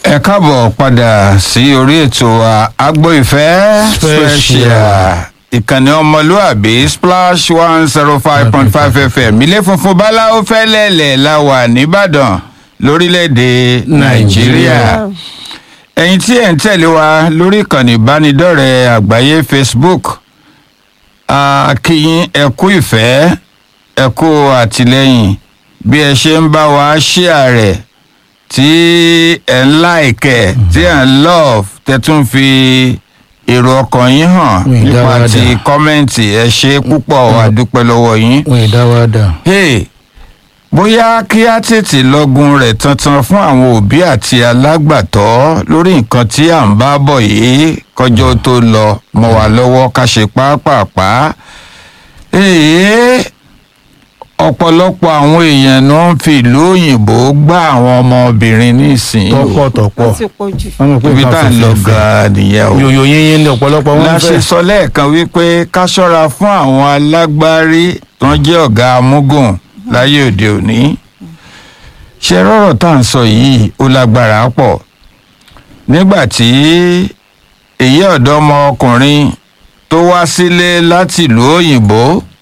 ẹ káàbọ̀ padà sí orí ètò wa agbo ìfẹ́ special ìkànnì ọmọlúàbí splash one zero five point five fm ilé funfun báláwo fẹ́lẹ́lẹ̀ la wà nìbàdàn lórílẹ̀‐èdè nàìjíríà ẹ̀yin tí ẹ̀ ń tẹ̀lé wa lórí ìkànnì ìbánidọ́rẹ̀ẹ́ àgbáyé facebook a kí yín ẹ kú ìfẹ́ ẹ kú àtìlẹ́yìn bí ẹ ṣe ń bá wa ṣíà rẹ̀ tí ẹ ń láìkẹ̀ tí ẹ ń love tẹ tún fi èrò ọkàn yín hàn Mm, nípa dáadáa. ti kọ́mẹ́ǹtì ẹ ṣe púpọ̀ a dúpẹ́ lọ́wọ́ yín. wọn ì dá wa dà. Hey, bóyá kí á tètè lọ́gun rẹ̀ tantan fún àwọn òbí àti alágbàtọ́ lórí nǹkan tí à ń bá bọ̀ yìí kọjọ́ tó lọ mọ́ wa lọ́wọ́ ká ṣe pápápá. Èè ọ̀pọ̀lọpọ̀ àwọn èèyàn ló ń fi ìlú òyìnbó gbá àwọn ọmọbìnrin nísìnyí o. tọ́pọ̀ tọ́pọ̀ ó ti pọ̀ jù. wọ́n mọ̀ pé ibi tá à ń lọ gan-an nìyẹn o yòyò yínyín ni ọ̀pọ̀lọpọ̀ wọn la ń ṣe fẹ́. sọ lẹ́ẹ̀kan wípé ká ṣọ́ra fún àwọn alágbárí tó ń jẹ́ ọ̀gá amúgùn láyé òde òní ṣe rọ́rọ̀ tá à ń sọ yìí ó lágbára pọ̀ nígbà tí èyí ọ̀dọ́mọkùnrin tó wá sílé láti ìlú òyìnbó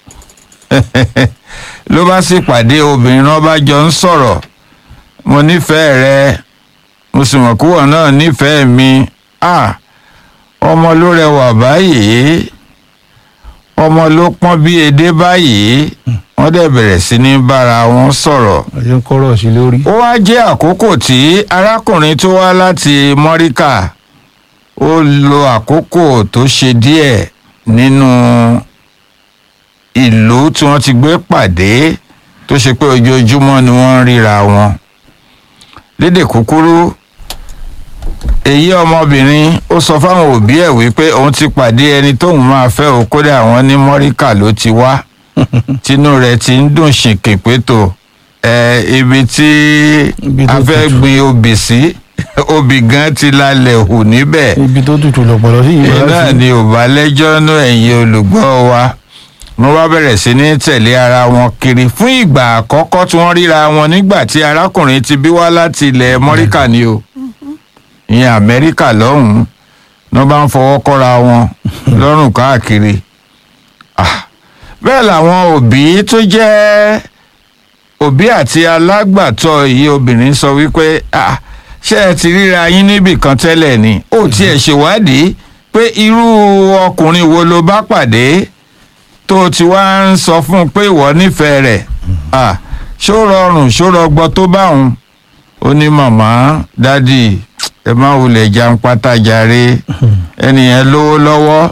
ló bá sì pàdé obìnrin náà bá jọ ń sọ̀rọ̀ mo nífẹ̀ẹ́ rẹ mo sì mọ̀ kúwọ̀ náà nífẹ̀ẹ́ mi ah ọmọ ló rẹwà báyìí ọmọ ló pọ́n bí edé báyìí wọ́n dẹ̀ bẹ̀rẹ̀ sí ní bára wọn sọ̀rọ̀ àti ń kọ́rọ̀ sí lórí. ó wá jẹ́ àkókò tí arákùnrin tó wá láti mọ́ríkà ó lo àkókò tó ṣe díẹ̀ nínú ìlú tí wọ́n ti gbé pàdé tó ṣe pé ojoojúmọ́ ni wọ́n ń ríra wọn lédè kúkúrú èyí ọmọbìnrin ó sọ fáwọn òbí ẹ̀ wípé òun ti pàdé ẹni tóun máa fẹ́ o kódà àwọn ní mọ́ríkà ló ti wá tínú rẹ̀ ti ń dùn ṣìnkìn pétò ẹ ibi tí Ibi tó a fẹ́ tutù. gbin obì sí obì gan ti lálẹ́ hù níbẹ̀ ibi tó tutù lọ̀pọ̀lọ̀ sí yìí iná ni ò bá lẹ́jọ́ nú ẹ̀yin olùgbọ́ wa wọ́n wá bẹ̀rẹ̀ sí ní tẹ̀lé ara wọn kiri fún ìgbà àkọ́kọ́ tí wọ́n ríra wọn nígbà tí arákùnrin ti bí wá láti ilẹ̀ mọ́ríkà ni o ìyẹn amẹ́ríkà lọ́hùn-ún ní wọ́n bá ń fọwọ́ kọ́ra wọn lọ́rùn káàkiri Ah, bẹ́ẹ̀ làwọn òbí tó jẹ́ òbí àti alágbàtọ́ yìí obìnrin sọ wípé "Ah, ṣé ẹ ti ríra yín níbì kan tẹ́lẹ̀ ni ó tiẹ̀ ṣèwádìí pé irú ọkùnrin wo ló bá pàdé tó ti wá ń sọ fún un pé ìwọ nífẹ̀ẹ́ rẹ̀ Ah, ṣó rọrùn ṣó rọgbọ tó bá òun ó ní màmá dádì ẹ má wulẹ̀ jẹun pátájáre ẹnìyẹn lówó lọ́wọ́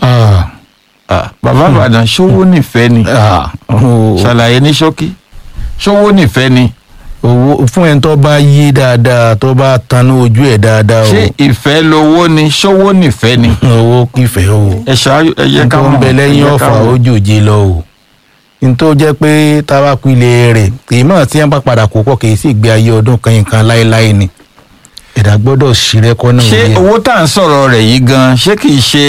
Ah, bàbá àbàdàn ṣówó nífẹ̀ẹ́ ni ṣàlàyé ní ṣókí ṣówó nífẹ̀ẹ́ ni owó fún ẹni tó bá yé dáadáa tó bá tanú ojú ẹ̀ dáadáa o ṣé ìfẹ́ lowó ni ṣówó nífẹ̀ẹ́ ni owó kìfẹ́ o. ẹ ṣáájú ẹ yẹ ká tó mọ̀ ń bẹ lẹ́yìn ẹ yẹ ká ọ̀fà mọ̀. ojòjé lọ o n tó jẹ́ pé tábàkù ilé rẹ̀ kì í mọ̀ tí wọ́n bá padà kó pọ̀ kì í sì gbé ayé ọdún kan yìí kan láéláé ni ẹ̀dá gbọ́dọ̀ ṣírẹ́kọ́ náà ṣé wọlé. owó tá à ń sọ̀rọ̀ rẹ̀ yìí gan ṣé kìí ṣe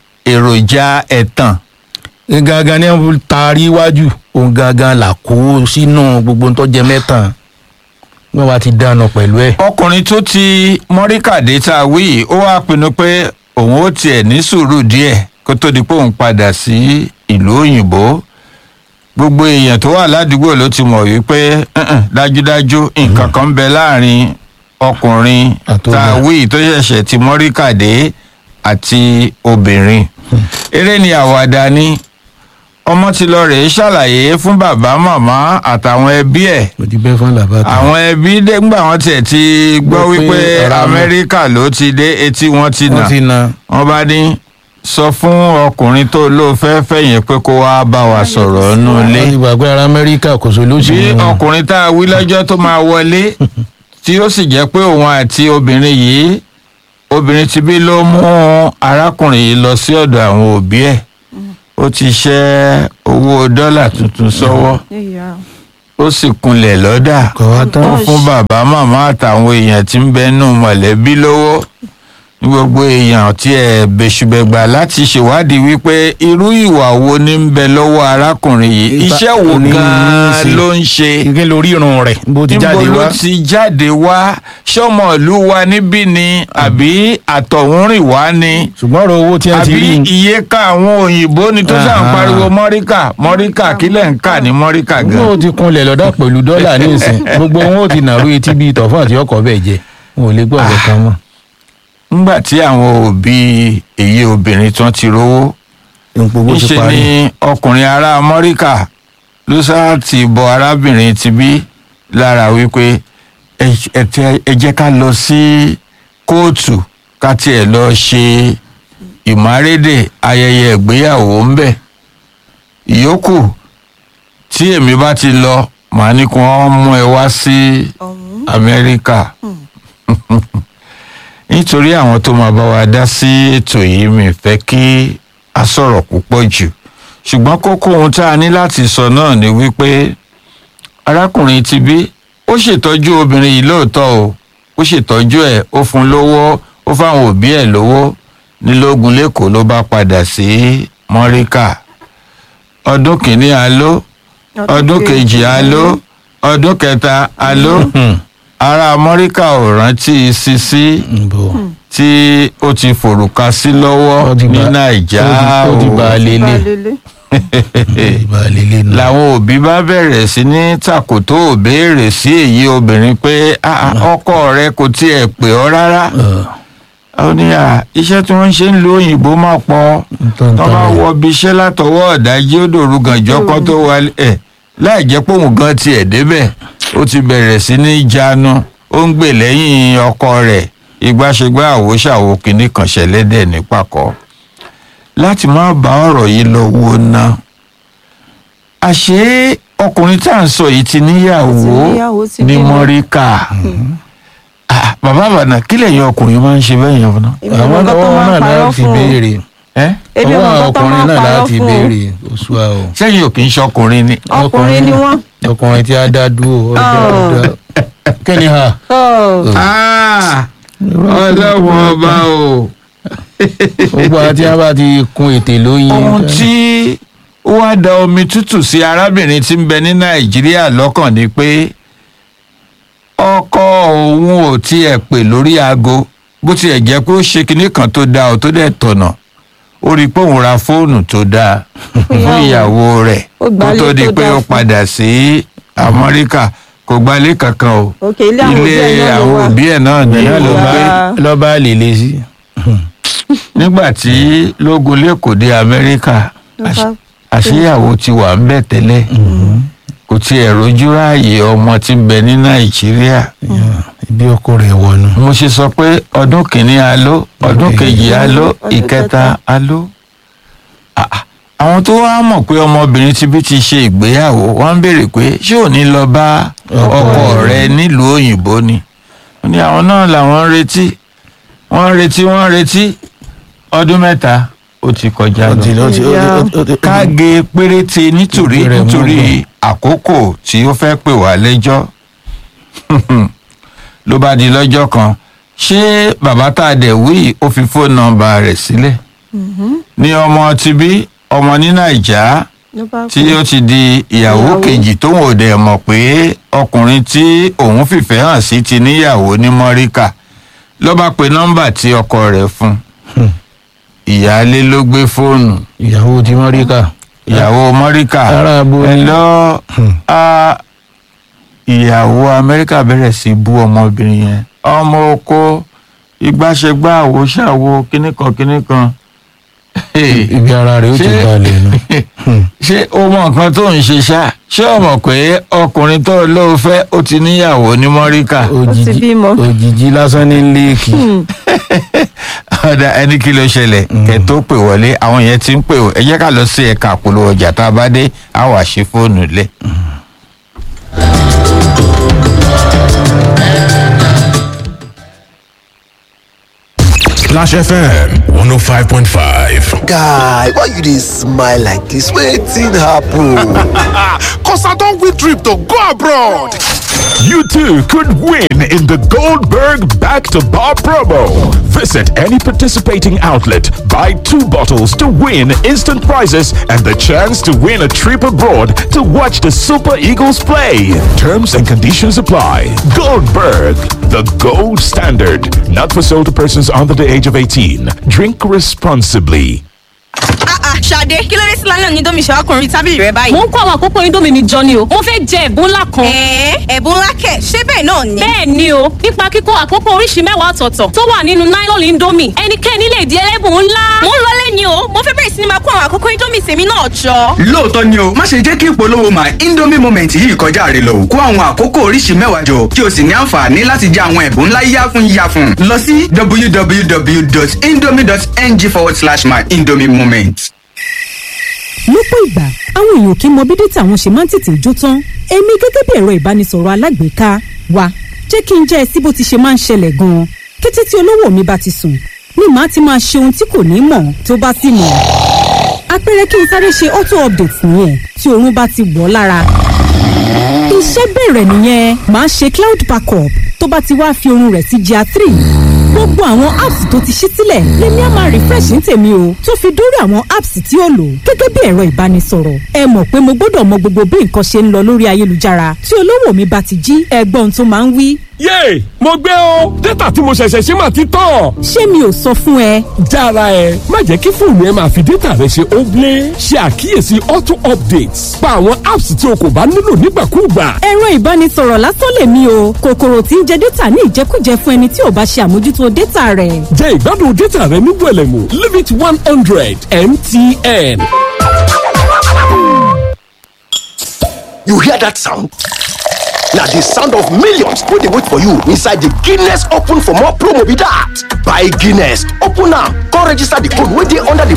èròjà ẹ̀tàn gangan ni wọ́n taari iwájú òun gangan là kó sínú gbogbo tó jẹ mẹ́tàn wọ́n wá ti dáná pẹ̀lú ẹ̀. ọkùnrin tó ti mọ́ríkàdé tá a wí yìí ó wá pinnu pé òun ó tiẹ̀ ní sùúrù díẹ̀ kó tó di pé òun padà sí ìlú òyìnbó gbogbo èèyàn tó wà ládùúgbò ló ti mọ̀ wípé "Mm-mm, dájúdájú nǹkan kan ń bẹ láàrin ọkùnrin Àtobìnrin. tá a wí yìí tó ṣẹ̀ṣẹ̀ ti mọ́ríkàdé àti obìnrin eré ni àwàdà ni ọmọ ti lọ rèé ṣàlàyé fún bàbá màmá àtàwọn ẹbí ẹ̀ mo ti bẹ́ fún làbàtà. àwọn ẹbí dẹ́gbà wọn tiẹ̀ ti gbọ́ Gbọ́ pé wípé ara wọn- amẹ́ríkà ló ti dé etí wọn ti nà wọ́n ti na wọ́n bá ní sọ fún ọkùnrin tó ló fẹ́ fẹ̀yìn pé kó wá bá wa sọ̀rọ̀ nù ilé wọ́n ti gbàgbé ara amẹ́ríkà kò sọ bí lóṣù ọkùnrin tá a wí lọ́jọ́ tó máa wọlé tí ó sì jẹ́ pé òun àti obìnrin yìí obìnrin ti bí ló mú arákùnrin yìí lọ sí ọ̀dọ̀ àwọn òbí ẹ̀ ó ti ṣẹ́ owó dọ́là tuntun sọ́wọ́ Ìyá. ó sì kunlẹ̀ lọ́dà kò wá tán. ó fún bàbá màmá àtàwọn èèyàn tí ń bẹ nù mọ̀lẹ́bí lówó ní gbogbo èèyàn tí ẹ bẹ̀ṣùbẹ̀gbà láti ṣèwádìí wípé irú ìwà wo ní ń bẹ lọ́wọ́ arákùnrin yìí Ìta- iṣẹ́ wo ní- ní gan-an ṣe. ló ń ṣe kí lórí irun rẹ̀ bó ti jáde níbo ló wá ti jáde wá ṣọmọ ìlú wa níbí ni àbí àtọ̀húnrìn wá ni ṣùgbọ́n ọ̀rọ̀ owó tí wọ́n ti àbí rí iye ká àwọn òyìnbó ni tó sàn Aha. pariwo mọ́ríkà mọ́ríkà kílẹ̀ ń kà ní mọ́ríkà wọn gan. ò ti kunlẹ̀ lọ́dọ̀ pẹ̀lú dọ́là ní ìsìn gbogbo wọn ò ti nàró etí bíi tọ̀fọ́n àti ọkọ̀ bẹ́ẹ̀ jẹ wọn ò lè gbọ́ ọ̀rọ̀ kan mọ́. nígbà tí àwọn òbí èyí obìnrin tán ti rówó gbogbo ti níṣe parí. ni ọkùnrin ará mọ́ríkà ló sáà ti bọ arábìnrin ti bí lára wípé "Ẹ- ẹ tẹ- ẹ jẹ́ ká lọ sí kóòtù ká tiẹ̀ lọ ṣe ìmárédè ayẹyẹ ìgbéyàwó ń bẹ̀ ìyókù tí èmi bá ti lọ màá ní kí wọ́n mú ẹ wá sí ọ̀hún amẹ́ríkà nítorí àwọn tó máa bá wa dá sí ètò yìí mi fẹ́ kí a sọ̀rọ̀ púpọ̀ jù ṣùgbọ́n kókó ohun tá a ní láti sọ náà ni wípé arákùnrin ti bí ó ṣètọ́jú obìnrin yìí lóòótọ́ o ó ṣètọ́jú ẹ̀ ó fún lówó ó fáwọn òbí ẹ̀ lówó nílógun lẹ́kọ̀ọ́ ló bá padà sí mọ́ríkà ọdún kìíní aló ọdún kejì aló ọdún kẹta aló Hmm. ará amẹ́ríkà ò rántí sisi Nbọ. tí ó ti fòrùka sí lọ́wọ́ Ó ti ní bá- nàìjà ó ti- ó ti bá a o. lélẹ̀ balẹ̀lẹ̀ ìbá lélẹ̀ nù. làwọn òbí bá bẹ̀rẹ̀ sí ní tàkòtò òbéèrè sí èyí obìnrin pé "Ah, ah, ọkọ rẹ kò tiẹ̀ pè ọ́ rárá Ọ̀, ó ní à iṣẹ́ tí wọ́n ń ṣe ń lo òyìnbó máa pọ̀ tán tó tán bá rẹ̀. wọ ibi iṣẹ́ látọwọ́ ọ̀dájí ó dòru gànjọ́ kan tó wálé ẹ̀ láì jẹ́ pé òun gan tiẹ̀ débẹ̀ ó ti bẹ̀rẹ̀ sí ní jánu ó ń gbè lẹ́yìn ọkọ rẹ̀ ìgbàṣegbà àwòṣàwò kìíní kan ṣẹlẹ́dẹ̀ ní pàkọ́ láti má bá ọ̀rọ̀ yìí lọ wo ná àṣé ọkùnrin tá à ń sọ yìí ti níyàwó Ó ti níyàwó, ó ti ní bímọ. mọ́ríkà Ah, bàbá àbànà kí lẹ́yìn ọkùnrin máa ń ṣe bẹ́ẹ̀ yẹn fún náà. èmi àwọn mọ̀ nǹkan tó ọwọ́ máa náà ń parọ́ láti fún o béèrè ẹ́ èmi mọ̀ ọwọ́ nǹkan tó máa ọkùnrin ń náà parọ́ láti fún o béèrè oṣù a o. sẹ́yìn ò kì í ṣọkùnrin ni. ọkùnrin ni wọ́n. ọkùnrin tí a dá dúró ọjọ́ Ọ̀. ọjọ́ kí ni ha. Ọ̀, Ah, ọlọ́run ọba o. gbogbo àti a bá ti kun ètè lóyin. ohun tí ó wá da omi tútù sí arábìnrin tí ń bẹ ní nàìjíríà lọ́kàn ni pé ọkọ òun ò tiẹ̀ pè lórí aago bó tiẹ̀ jẹ́ pé ó ṣe kinní kan tó dáa ó tó dẹ̀ tọ̀nà ó rí i pé òun ra fóònù tó dáa fún ìyàwó rẹ̀ Ó kó gbalé tó di tó pé dáa ó fún. padà sí amẹ́ríkà kò gbalé kankan o òkè ilé àwọn òbí ẹ̀ ilé náà ló àwọn wà. òbí ẹ̀ náà ní ìyá ló ló bá gbé lọ bá lèlè sí. nígbà tí lógun lẹ́kọ̀ọ́ dé amẹ́ríkà Ló bá- àṣeyàwó ti wà ń bẹ̀ tẹ́lẹ̀ kò tiẹ̀ rojú ráàyè ọmọ tí ń bẹ ní nàìjíríà ibi ọkọ rẹ̀ wọnú. mo ṣe sọ pé ọdún kìíní aló ọdún kejì aló Ọdún ìkẹta kẹta. aló Ah, ah. àwọn tó wá mọ̀ pé ọmọbìnrin ti bí ti ṣe ìgbéyàwó wọ́n ń béèrè pé ṣé ò ní lọ bá ọkọ rẹ nílùú òyìnbó ni wọ́n ní àwọn náà làwọn ń retí wọ́n ń retí wọ́n ń retí ọdún mẹ́ta ó ti kọjá ó ti lọ ó ti ó ti- ó ti- ó ti- káge péréte nítorí Ìgbé rẹ̀ nítorí mú àkókò tí ó fẹ́ pè wá lẹ́jọ́ ló bá di lọ́jọ́ kan ṣé bàbá tá a dẹ̀ wí ó fi fóònù nọ́mbà rẹ̀ sílẹ̀ ní ọmọ ti bí ọmọ ní nàìjà ló bá tí kú. ó ti di ìyàwó Ìyàwó. kejì tóun ò dẹ̀ mọ̀ pé ọkùnrin tí òun fìfẹ́ hàn sí ti níyàwó ní mọ́ríkà ló bá pe nọ́mbà tí ọkọ rẹ̀ fún Hmm. ìyáálé ló gbé fóònù ìyàwó ti mọ́ríkà. ìyàwó mọ́ríkà Ará abo ẹ ni. lọ Hmm. a ìyàwó amẹ́ríkà bẹ̀rẹ̀ sí bú ọmọbìnrin yẹn ọmọ oko ìgbàṣẹgbà àwòṣàwò kíníkan kíníkan ibi ara rẹ̀ ó ti Ṣé- balẹ̀ nù. Hmm. ṣé o mọ nǹkan tó ń ṣe ṣá ṣé o mọ̀ pé ọkùnrin tó lóo fẹ́ ó ti níyàwó ní mọ́ríkà òjijì bímọ. òjijì lásán ní léèkì. ọ̀dà ẹni kí ló ṣẹlẹ̀ kẹ́ tó pè wọlé àwọn yẹn ti ń pè ó ẹ jẹ́ ká lọ sí ẹ̀ka àpolówó ọjà tá a bá dé a wá ṣe fóònù lẹ̀. Splash FM 105.5. guy why you dey smile like dis wetin happen. Cause I don't win trip to go abroad. You too could win in the Goldberg Back to Bar promo. Visit any participating outlet, buy two bottles to win instant prizes and the chance to win a trip abroad to watch the Super Eagles play. Terms and conditions apply. Goldberg, the gold standard. Not for sale to persons under the age of 18. Drink responsibly. ṣàdé kí ló dé sí lálẹ́ òní domi ṣàwákùnrin tábìlì rẹ báyìí. mo ń kó àwọn àkókò indomie mi jọ ni o mo fẹ́ jẹ ẹ̀bùn ńlá kan. ẹ̀ẹ́ ẹ̀bùn ńlá kẹ̀ ṣé bẹ́ẹ̀ náà ni. bẹ́ẹ̀ ni o nípa kíkó àkókò oríṣi mẹ́wàá ọ̀tọ̀ọ̀tọ̀ tó wà nínú nylon indomie ẹnikẹ́ni lè di ẹlẹ́bùn ńlá. mo ń lọlé ni o mo fẹ́ bẹ̀rẹ̀ sí ni máa kó àwọn àkókò indomie tèmi náà jọ. lóòótọ́ ni o má ṣe jẹ́ kí ìpolówó my indomie moment yìí kọjá rẹ lọ kó àwọn àkókò oríṣi mẹ́wàá jọ kí o sì ní àǹfààní láti jẹ àwọn ẹ̀bùn ńlá yáfun yáfun lọ sí www.indomie.ng forward slash my indomie moment. lọ́pọ̀ ìgbà àwọn èèyàn kì í mọ bí dátà wọn ṣe máa ń tètè jó tán èmi gẹ́gẹ́ bí ẹ̀rọ ìbánisọ̀rọ̀ alágbèéká wa jẹ́ kí n jẹ́ ẹ sí bó ti ṣe máa ń ṣẹlẹ̀ gan-an kété tí olówó mi bá ti sùn ni màá ti máa ṣe ohun tí kò ní mọ̀ tó bá sì mọ̀ àpẹẹrẹ kí n sáré ṣe auto update nìyẹn tí oorun bá ti wọ̀ ọ́ lára iṣẹ́ bẹ̀rẹ̀ nìyẹn màá ṣe cloud backup tó bá ti wá fi oorun rẹ̀ sí gr three gbogbo àwọn apps tó ti ṣí sílẹ̀ lèmi á máa refresh ní tèmi o tó fi dórí àwọn apps tí ó lò gẹ́gẹ́ bí ẹ̀rọ ìbánisọ̀rọ̀ ẹ mọ̀ pé mo gbọ́dọ̀ mọ gbogbo bí nǹkan ṣe ń lọ lórí ayélujára tí olówó mi bá ti jí ẹgbọ́n tó máa ń wí. yéè mo gbé o dátà tí mo ṣẹ̀ṣẹ̀ ṣe máa ti tán. ṣé mi ò sọ fún ẹ. jára ẹ má jẹ́ kí fóònù ẹ máa fi dátà rẹ ṣe óblé ṣe àkíyèsí auto updates pa àwọn apps tí o kò bá nílò nígbàkúùgbà. ẹ̀rọ ìbánisọ̀rọ̀ lásán lèmi o kòkòrò tí ń jẹ dátà ní ìjẹkújẹ fún ẹni tí ò bá ṣe àmójútó dátà rẹ̀. jẹ́ ìgbádùn dátà rẹ ní gbẹ̀lẹ̀mú limit one hundred mtn. you hear that sound? na the sound of millions wey dey wait for you inside the guinness open for more promo be that. buy guinness open am come register the code wey dey under the